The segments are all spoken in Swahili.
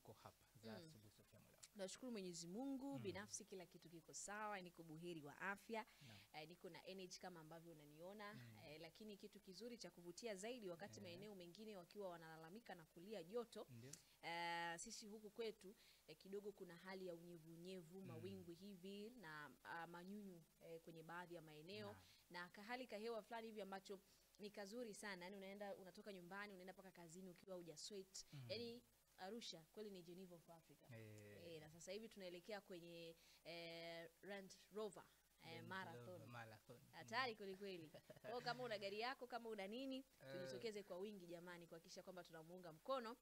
zako hapa za Mm. asubuhi Sofia Mwela. Nashukuru Mwenyezi Mungu Mm. binafsi, kila kitu kiko sawa, niko buheri wa afya Naam. eh, niko na energy kama ambavyo unaniona Mm. eh, lakini kitu kizuri cha kuvutia zaidi wakati Eh. maeneo mengine wakiwa wanalalamika na kulia joto Ndio. eh, sisi huku kwetu eh, kidogo kuna hali ya unyevunyevu Mm. mawingu hivi na ah, manyunyu eh, kwenye baadhi ya maeneo Naam. na kahali kahewa fulani hivi ambacho ni kazuri sana yani unaenda unatoka nyumbani unaenda mpaka kazini ukiwa uja sweat Mm. yani Arusha kweli ni Geneva of Africa Eh, Eh, na sasa hivi tunaelekea kwenye eh, Land Rover eh, Range marathon Rover Marathon. hatari kweli kweli. Kwa hiyo kama una gari yako, kama una nini, Eh. tujitokeze kwa wingi jamani, kuhakikisha kwamba tunamuunga mkono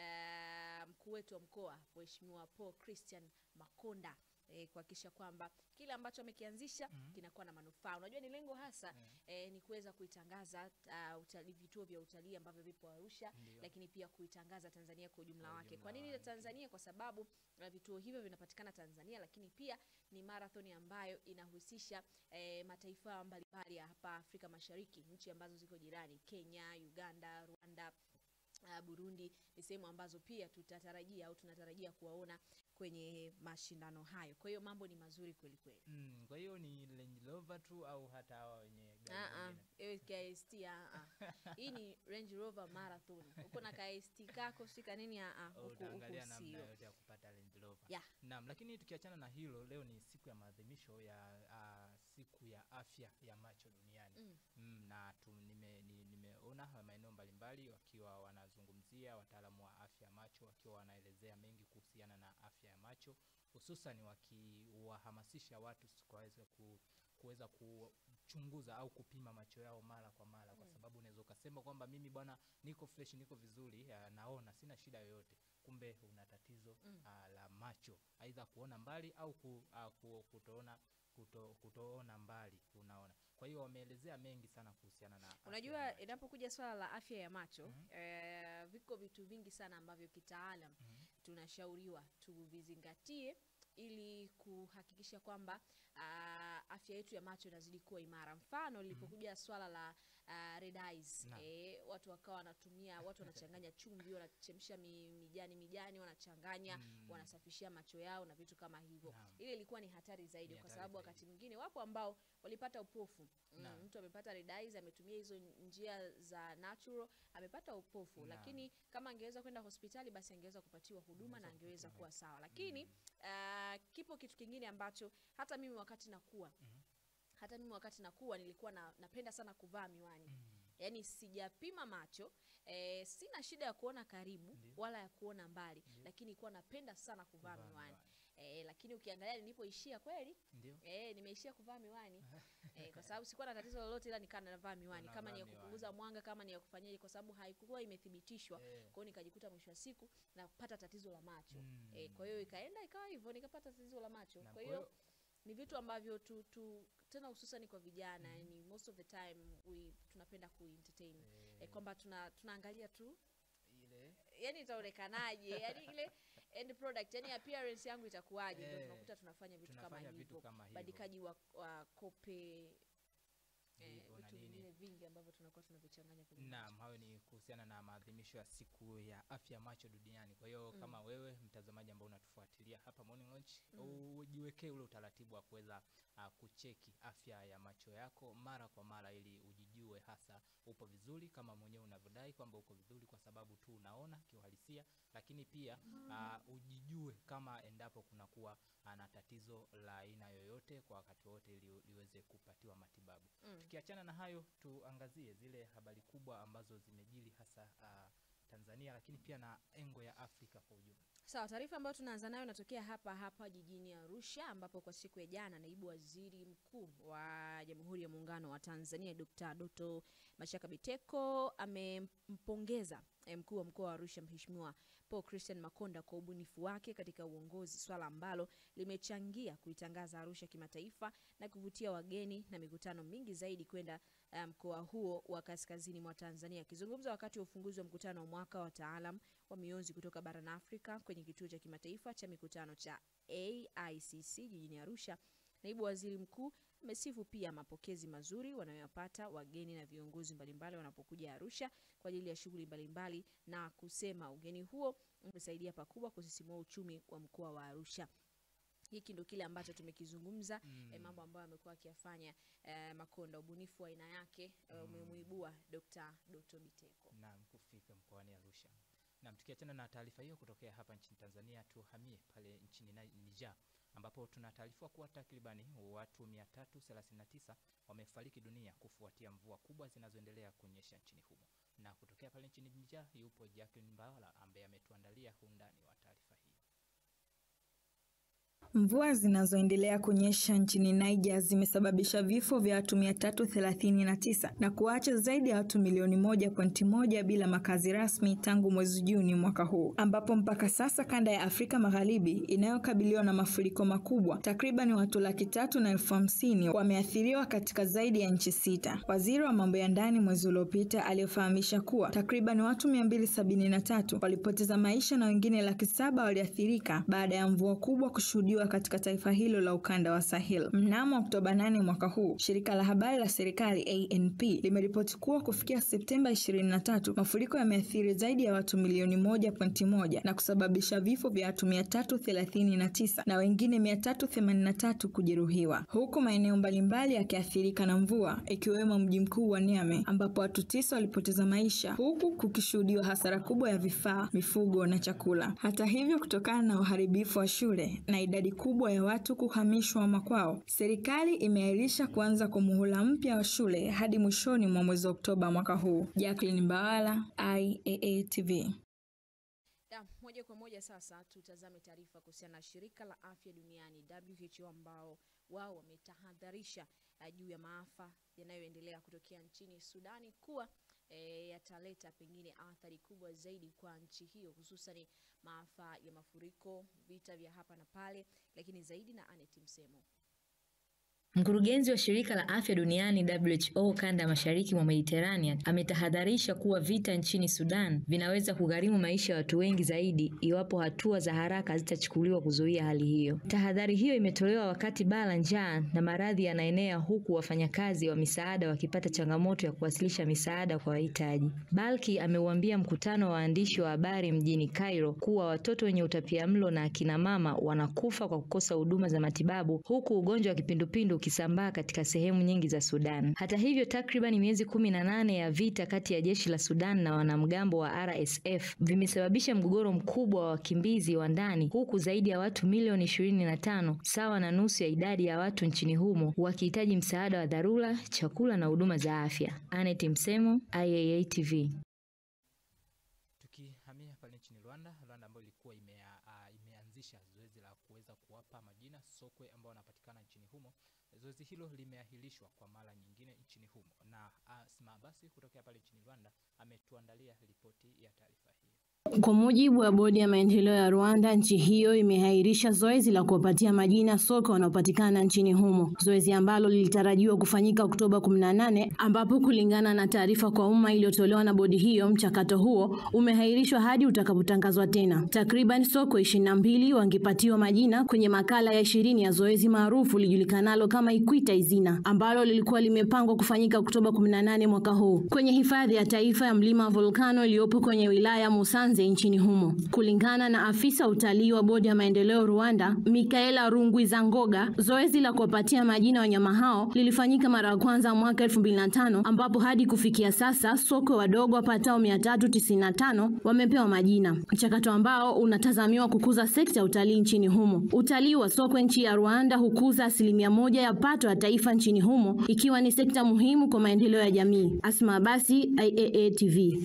eh, mkuu wetu wa mkoa Mheshimiwa Paul Christian Makonda eh, kuhakikisha kwamba kile ambacho amekianzisha Mhm. kinakuwa na manufaa. Unajua ni lengo hasa Eh. eh, ni kuweza kuitangaza uh, utalii, vituo vya utalii ambavyo vipo Arusha, Ndio. lakini pia kuitangaza Tanzania kwa ujumla Kwa wake. ujumla Kwa nini wake. Tanzania? Kwa sababu uh, vituo hivyo vinapatikana Tanzania, lakini pia ni marathoni ambayo inahusisha eh, mataifa mbalimbali ya hapa Afrika Mashariki, nchi ambazo ziko jirani, Kenya, Uganda, Rwanda, uh, Burundi ni sehemu ambazo pia tutatarajia au tunatarajia kuwaona kwenye mashindano hayo. Kwa hiyo mambo ni mazuri kweli kweli. Mm, kwa hiyo ni Range Rover tu au hata hawa wenye gari Ah, ah, nyingine? ewe KST ah, ah. Hii ni Range Rover Marathon. Uko na KST kako sika nini ah, ah, Oh, huku utaangalia huku namna sio. yote ya kupata Range Rover. Yeah. Naam, lakini tukiachana na hilo, leo ni siku ya maadhimisho ya ah, siku ya afya ya macho duniani. Mm. Mm, na tu, nime, ni- nimeona maeneo mbalimbali wakiwa wanazungumzia wataalamu wa afya ya macho wakiwa wanaelezea mengi kuhusiana na afya ya macho, hususan wakiwahamasisha watu s- kuweza ku kuweza kuchunguza au kupima macho yao mara kwa mara, kwa Mm. sababu unaweza ukasema kwamba mimi bwana niko fresh, niko vizuri, ah, naona sina shida yoyote, kumbe una tatizo Mm. ah, la macho, aidha kuona mbali au ku, ah, ku, kutoona kuto, kutoona mbali unaona. Kwa hiyo wameelezea mengi sana kuhusiana na afya ya Unajua, macho. inapokuja swala la afya ya macho Mhm. eh, viko vitu vingi sana ambavyo kitaalam Mhm. tunashauriwa tuvizingatie ili kuhakikisha kwamba ah, afya yetu ya macho inazidi kuwa imara. Mfano lilipokuja swala la ah, red eyes Naam. eh, watu wakawa wanatumia, watu wanachanganya chumvi, wanachemsha mi, mijani mijani, wanachanganya Mm. wanasafishia macho yao na vitu kama hivyo. Naam. Ile ilikuwa ni hatari zaidi, Ni kwa hatari sababu zaidi. wakati mwingine wapo ambao walipata upofu mm, Naam. mtu amepata red eyes, ametumia hizo njia za natural, amepata upofu, Naam. lakini kama angeweza kwenda hospitali, basi angeweza kupatiwa huduma na Angeweza angeweza kupatiwa. kuwa sawa. Lakini Mm. ah, kipo kitu kingine ambacho hata mimi wakati nakuwa Mhm. hata mimi wakati nakuwa nilikuwa na, napenda sana kuvaa miwani Mm. yaani sijapima macho eh, sina shida ya kuona karibu Ndio. wala ya kuona mbali Ndio. lakini kuwa napenda sana kuvaa Kuvaa miwani miwani. eh, lakini ukiangalia nilipoishia kweli Ndio. eh, nimeishia kuvaa miwani eh, kwa sababu sikuwa na tatizo lolote ila nikaa navaa miwani kama Unavaa ni ya miwani. kupunguza mwanga kama ni ya kufanyaje kwa sababu haikuwa imethibitishwa Eh. kwa hiyo nikajikuta mwisho wa siku napata tatizo la macho Mm. eh, kwa hiyo ikaenda ikawa hivyo nikapata tatizo la macho Na kwa hiyo ni vitu ambavyo tu, tu tena hususan kwa vijana Mhm. yani most of the time we, tunapenda kuentertain eh, eh, kwamba tuna, tunaangalia tu ile yani itaonekanaje yani ile end product yani appearance yangu itakuwaje ndio Eh, tunakuta tunafanya vitu kama tunafanya vitu hivyo kama hivyo. bandikaji wa, wa kope eh, Hivyo na vitu nini. vingine vingi ambavyo tunakuwa tunavichanganya kwenye Naam, macho. hayo ni kuhusiana na maadhimisho ya siku ya afya ya macho duniani. Kwa hiyo Mm. kama wewe mtazamaji ambao unatufuatilia hapa Morning Launch, Mm. ujiwekee ule utaratibu wa kuweza uh, kucheki afya ya macho yako mara kwa mara ili ujijue hasa upo vizuri kama mwenyewe unavyodai kwamba uko vizuri kwa sababu tu unaona kiuhalisia, lakini pia uh, ujijue kama endapo kunakuwa uh, na tatizo la aina yoyote kwa wakati wote ili liweze kupatiwa matibabu. Mm. Tukiachana na hayo, tuangazie zile habari kubwa ambazo zimejili hasa uh, Tanzania, lakini pia na engo ya Afrika kwa ujumla. Sawa, taarifa ambayo tunaanza nayo inatokea hapa hapa jijini Arusha, ambapo kwa siku ya jana naibu waziri mkuu wa Jamhuri ya Muungano wa Tanzania Dr. Doto Mashaka Biteko amempongeza eh, mkuu wa mkoa wa Arusha Mheshimiwa Paul Christian Makonda kwa ubunifu wake katika uongozi, swala ambalo limechangia kuitangaza Arusha kimataifa na kuvutia wageni na mikutano mingi zaidi kwenda eh, mkoa huo wa kaskazini mwa Tanzania. Akizungumza wakati wa ufunguzi wa mkutano wa mwaka wa wataalam wa mionzi kutoka barani Afrika kwenye kituo cha kimataifa cha mikutano cha AICC jijini Arusha, naibu waziri mkuu amesifu pia mapokezi mazuri wanayoyapata wageni na viongozi mbalimbali wanapokuja Arusha kwa ajili ya shughuli mbalimbali na kusema ugeni huo umesaidia pakubwa kusisimua uchumi wa mkoa wa Arusha. Hiki ndo kile ambacho tumekizungumza Mm. eh, mambo ambayo amekuwa akiyafanya eh, Makonda, ubunifu wa aina yake eh, umemuibua Dr. Doto Biteko. Naam, kufika mkoani Arusha. Naam, tukiachana na taarifa hiyo kutokea hapa nchini Tanzania, tuhamie pale nchini Ni- Niger ambapo tunataarifiwa kuwa takribani watu 339 wamefariki dunia kufuatia mvua kubwa zinazoendelea kunyesha nchini humo. Na kutokea pale nchini Niger yupo Jacqueline Mbawala ambaye ametuandalia undani wa taarifa hii. Mvua zinazoendelea kunyesha nchini Niger zimesababisha vifo vya watu 339 na kuacha zaidi ya watu milioni moja pointi moja bila makazi rasmi tangu mwezi Juni mwaka huu, ambapo mpaka sasa kanda ya Afrika Magharibi inayokabiliwa na mafuriko makubwa, takriban watu laki tatu na elfu hamsini wameathiriwa katika zaidi ya nchi sita. Waziri wa mambo ya ndani mwezi uliopita aliyofahamisha kuwa takriban watu 273 walipoteza maisha na wengine laki saba waliathirika baada ya mvua kubwa kushuhudiwa katika taifa hilo la ukanda wa Sahel. Mnamo Oktoba 8 mwaka huu, shirika la habari la serikali ANP limeripoti kuwa kufikia Septemba 23 mafuriko yameathiri zaidi ya watu milioni moja pointi moja na kusababisha vifo vya watu 339 na wengine 383 kujeruhiwa, huku maeneo mbalimbali yakiathirika na mvua ikiwemo mji mkuu wa Niamey ambapo watu tisa walipoteza maisha huku kukishuhudiwa hasara kubwa ya vifaa, mifugo na chakula. Hata hivyo, kutokana na uharibifu wa shule na idadi kubwa ya watu kuhamishwa makwao, serikali imeahirisha kuanza kwa muhula mpya wa shule hadi mwishoni mwa mwezi Oktoba mwaka huu. Jacqueline Mbawala, IAA TV. Ya, moja kwa moja sasa tutazame taarifa kuhusiana na shirika la afya duniani WHO ambao wao wametahadharisha eh, juu ya maafa yanayoendelea kutokea nchini Sudani kuwa eh, yataleta pengine athari kubwa zaidi kwa nchi hiyo hususan maafa ya mafuriko, vita vya hapa na pale, lakini zaidi na Anet Msemo. Mkurugenzi wa shirika la afya duniani WHO kanda ya mashariki mwa Mediterranean ametahadharisha kuwa vita nchini Sudan vinaweza kugharimu maisha ya watu wengi zaidi iwapo hatua za haraka hazitachukuliwa kuzuia hali hiyo. Tahadhari hiyo imetolewa wakati baa la njaa na maradhi yanaenea huku wafanyakazi wa misaada wakipata changamoto ya kuwasilisha misaada kwa wahitaji. Balki ameuambia mkutano wa waandishi wa habari mjini Cairo kuwa watoto wenye utapiamlo na akina mama wanakufa kwa kukosa huduma za matibabu huku ugonjwa wa kipindupindu ukisambaa katika sehemu nyingi za Sudan. Hata hivyo, takriban miezi kumi na nane ya vita kati ya jeshi la Sudan na wanamgambo wa RSF vimesababisha mgogoro mkubwa wa wakimbizi wa ndani huku zaidi ya watu milioni ishirini na tano sawa na nusu ya idadi ya watu nchini humo wakihitaji msaada wa dharura, chakula na huduma za afya. Anet Msemo, IAA TV. Tukihamia pale nchini Rwanda, Rwanda ambayo ilikuwa imea, uh, imeanzisha zoezi la kuweza kuwapa majina sokwe ambao wanapatikana nchini humo. Zoezi hilo limeahirishwa kwa mara nyingine nchini humo, na Asma basi kutokea pale nchini Rwanda ametuandalia ripoti ya taarifa hii. Kwa mujibu wa bodi ya maendeleo ya Rwanda, nchi hiyo imehairisha zoezi la kuwapatia majina sokwe wanaopatikana nchini humo, zoezi ambalo lilitarajiwa kufanyika Oktoba 18, ambapo kulingana na taarifa kwa umma iliyotolewa na bodi hiyo, mchakato huo umehairishwa hadi utakapotangazwa tena. Takriban sokwe 22 wangepatiwa majina kwenye makala ya ishirini ya zoezi maarufu lijulikanalo kama Ikwita Izina, ambalo lilikuwa limepangwa kufanyika Oktoba 18 mwaka huu kwenye hifadhi ya taifa ya mlima Volcano iliyopo kwenye wilaya ya Musanze nchini humo. Kulingana na afisa utalii wa bodi ya maendeleo Rwanda, Mikaela Rungwizangoga, zoezi la kuwapatia majina wanyama hao lilifanyika mara ya kwanza mwaka 2005 ambapo hadi kufikia sasa sokwe wadogo wapatao 395 wamepewa majina, mchakato ambao unatazamiwa kukuza sekta ya utalii nchini humo. Utalii wa sokwe nchi ya Rwanda hukuza asilimia moja ya pato ya taifa nchini humo, ikiwa ni sekta muhimu kwa maendeleo ya jamii. Asma Abasi, IAA TV.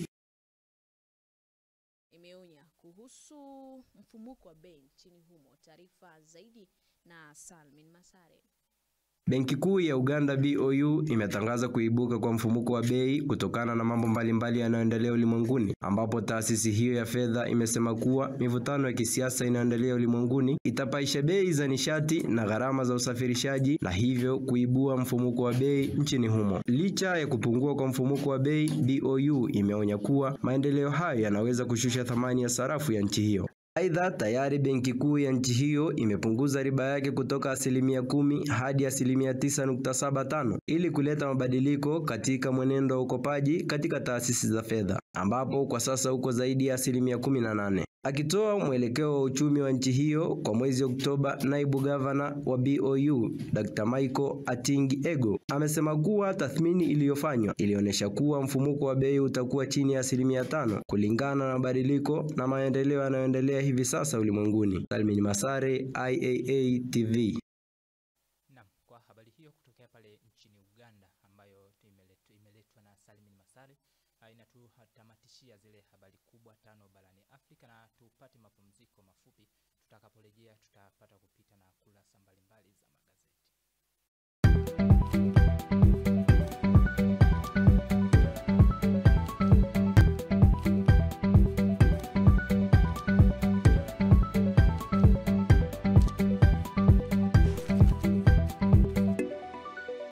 Imeonya kuhusu mfumuko wa bei nchini humo. Taarifa zaidi na Salmin Masare. Benki Kuu ya Uganda BOU imetangaza kuibuka kwa mfumuko wa bei kutokana na mambo mbalimbali yanayoendelea ulimwenguni, ambapo taasisi hiyo ya fedha imesema kuwa mivutano ya kisiasa inayoendelea ulimwenguni itapaisha bei za nishati na gharama za usafirishaji na hivyo kuibua mfumuko wa bei nchini humo. Licha ya kupungua kwa mfumuko wa bei, BOU imeonya kuwa maendeleo hayo yanaweza kushusha thamani ya sarafu ya nchi hiyo. Aidha, tayari benki kuu ya nchi hiyo imepunguza riba yake kutoka asilimia kumi hadi asilimia tisa nukta saba tano ili kuleta mabadiliko katika mwenendo wa ukopaji katika taasisi za fedha ambapo kwa sasa uko zaidi ya asilimia kumi na nane. Akitoa mwelekeo wa uchumi wa nchi hiyo kwa mwezi Oktoba, naibu gavana wa BOU Dr. Michael Atingi Ego amesema kuwa tathmini iliyofanywa ilionyesha kuwa mfumuko wa bei utakuwa chini ya asilimia tano kulingana na mabadiliko na maendeleo yanayoendelea hivi sasa ulimwenguni. Salmin Masare, IAA TV. Naam, kwa habari hiyo kutokea pale nchini Uganda ambayo imeletwa, imeletwa na Salmin Masare ah, inatutamatishia zile habari kubwa tano barani Afrika, na tupate mapumziko mafupi. Tutakaporejea tutapata kupita na kurasa mbalimbali za magazeti.